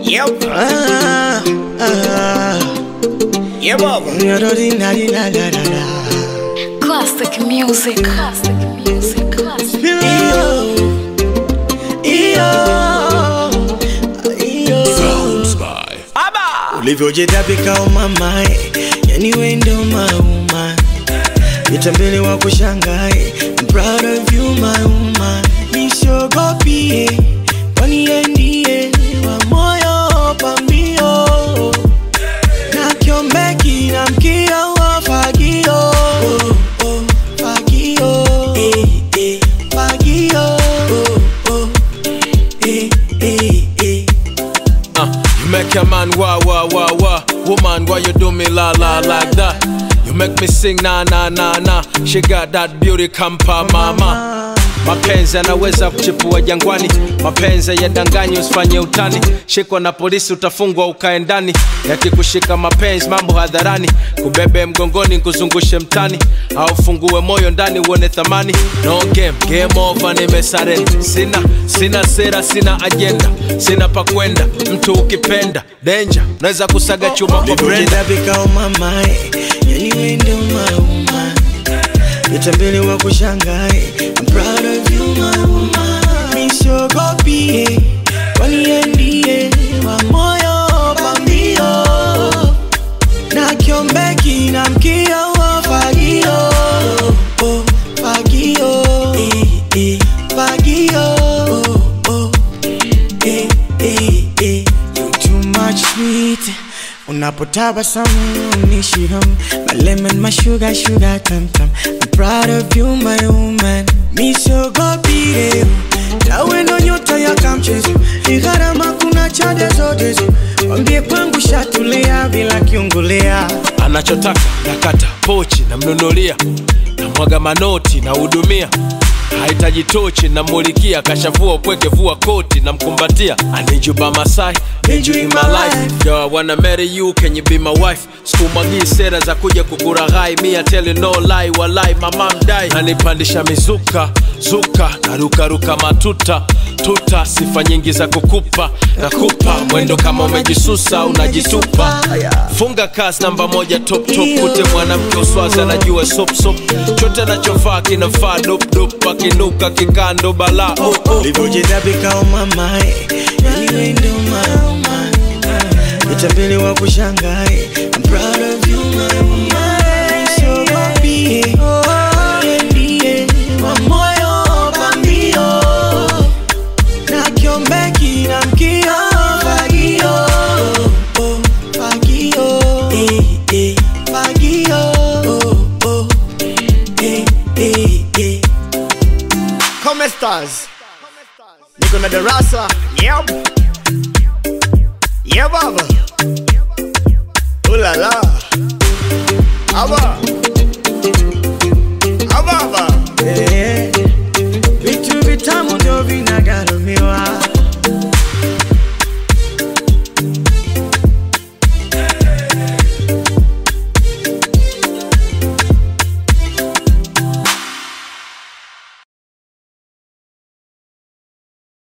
Yep. Ah, ah, Yeah, Baba. da-da-dee-na-dee-na-da-da-da. Classic music. Classic music. Classic. Iyo, iyo, iyo. ulivyojitabika umamae yani wendo mauma vitambele wa kushangae I'm proud of you my woman nisogopie kwani yeye ndiye wa moyo pambio na kiombeki na mkio wa fagio oh, oh, fagio eh, eh, fagio oh, oh, eh, eh, eh. Uh, you make a man wah wah wah wah. Woman, why you do me la la like that? You make me sing na na na na. She got that beauty kampa mama. Mapenzi yanaweza kuchipua jangwani, mapenzi yadanganyi, usifanye utani. Shikwa na polisi utafungwa ukae ndani, yakikushika mapenzi mambo hadharani, kubebe mgongoni kuzungushe mtani, au fungue moyo ndani uone thamani. No game, game over, nimesarenda. Sina sina sera, sina ajenda, sina pa kwenda. Mtu ukipenda danger, unaweza kusaga chuma kwa Brenda. ulivyojitabika umamae yani wendo mauma vitambele wa kushangae I'm proud of you my woman nisogopie kwani yeye ndiye wa moyo pambio na kiombeki na mkio wa fagio oh, fagio eh, eh, fagio oh, oh, eh, eh, eh. You too much sweet unapotabasamu unishiham my lemon my sugar sugar tam tam I'm proud of you my woman misogopire tawe ndo nyota ya kamchezo ni gharama kuna chade zote wambie kwangu shatulia bila kiungulea anachotaka nakata pochi namnunulia namwaga manoti nahudumia hahitaji tochi namulikia kashavua upweke vua koti namkumbatia anijuba masai need you in my life Yo, I wanna marry you can you be my wife sikumwagii sera za kuja kukuraghai mi I tell you no lie walai mama mdai nanipandisha mizuka zuka narukaruka matuta tuta sifa nyingi za kukupa nakupa mwendo kama umejisusa unajitupa funga kasi namba moja top top kute mwanamke uswazi anajua sop sop chote anachovaa kinafaa dop dop akinuka kikando bala oh, oh. ulivyojitabika umamae yani wendo mauma vitambele wa kushangae I'm proud of you my woman nisogopie yeye ndiye wa moyo pambio na kiombeki na mkio fagio oh, fagio eh, eh, fagio oh, oh, eh, eh, eh. Come stars. Niko na darasa. Yep. Yeah, Baba. Ooh la la.